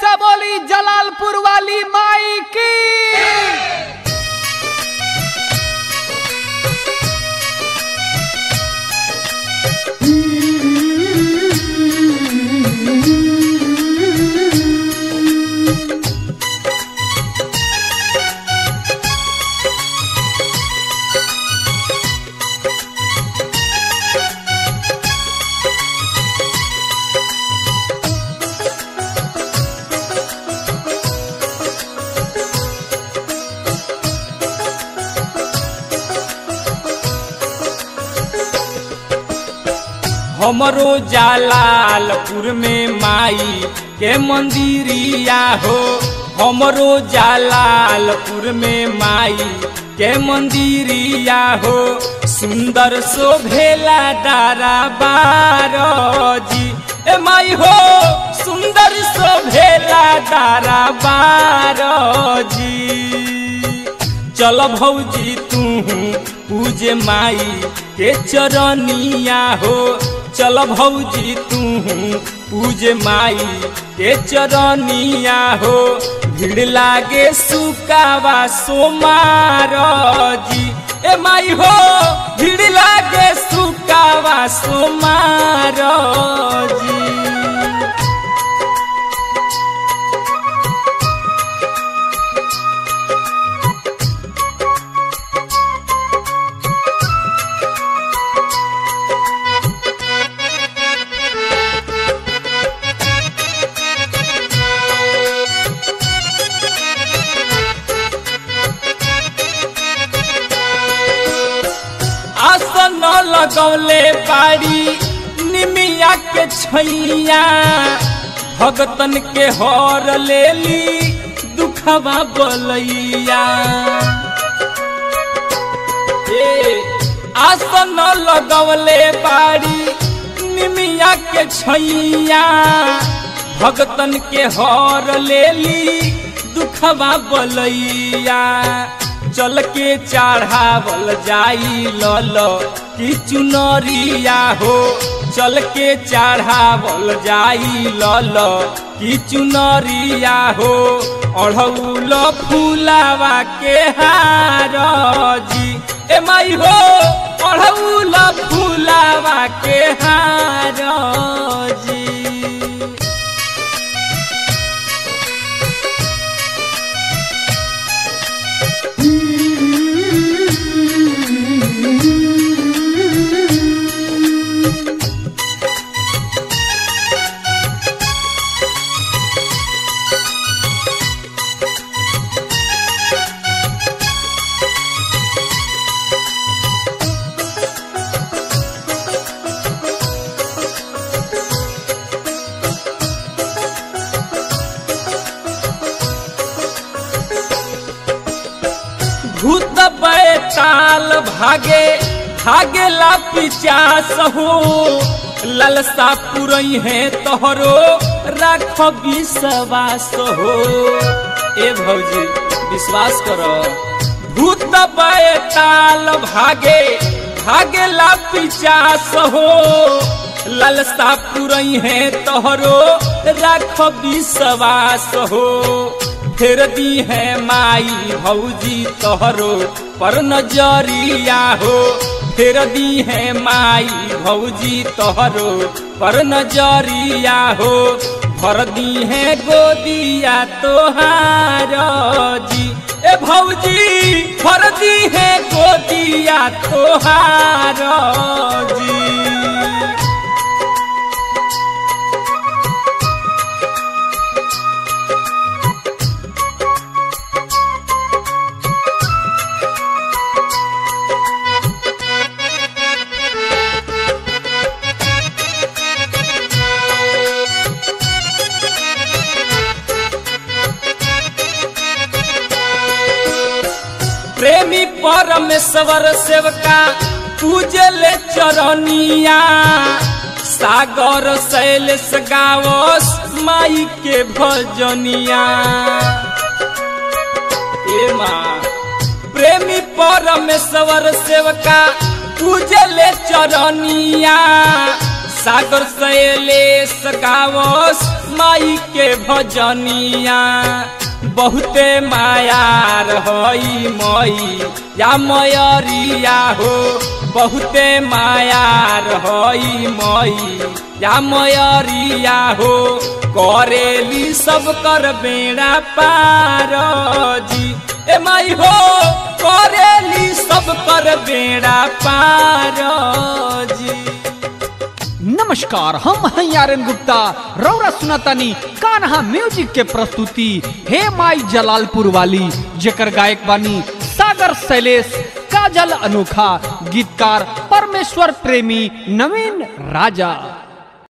से बोली जलालपुर वाली माई की हमरो जालालपुर में माई के मंदिरिया हो हमरो जालालपुर में माई के मंदिरिया हो सुंदर शोभेला दारा बारजी ए माई हो सुंदर शोभेला दारा बारजी चल भौजी तू पूजे माई के चरनिया हो चल भौजी तू पूजे माई के चरनिया हो भीड़ लागे सुकावा सोमार जी ए माई हो भीड़ लागे सुकावा सोमार जी आसन लगौले बाड़ी निमिया के छैया भगतन के हर लेली दुखवा बलैया ए आसन लगौले बाड़ी निमिया के छैया भगतन के हर लेली दुखवा बलैया चल के चढ़ावल जाई लल की चुनरिया हो चल के चढ़ावल जाई लल की चुनरिया हो अढ़ौल फूलावा के हार जी ए माई हो अढ़ौल फूलावा के हार जी भूत बैताल भागे भागेला पिचास हो ललसा पुरई है तोहरो राख विश्वास हो ए भौजी विश्वास करो भूत बैताल भागे भागेला पिचास हो ललसा पुरई है तोहरो राख विश्वास हो फेर दी है माई भौजी तोहरो पर नजरिया हो फेर दी है माई भौजी तोहरो पर नजरिया हो भर दी है गोदिया तोहार जी ए भौजी भर दी है गोदिया तोहार जी प्रेमी परमेश्वर सेवका पूजले चरनिया सागर शैलेश गावस माई के भजनिया ए माँ प्रेमी परमेश्वर सेवका पूजले चरनिया सागर शैलेश गावस माई के भजनिया बहुते मायार हई मई या मयरिया हो बहुते मायार हई मई या मयरिया हो करेली सब कर बेड़ा पार जी ए माई हो करेली सब कर बेड़ा पार जी नमस्कार हम हैं यारन गुप्ता रौरा सुनातानी कान्हा म्यूजिक के प्रस्तुति हे माई जलालपुर वाली जेकर गायक बानी सागर शैलेश काजल अनोखा गीतकार परमेश्वर प्रेमी नवीन राजा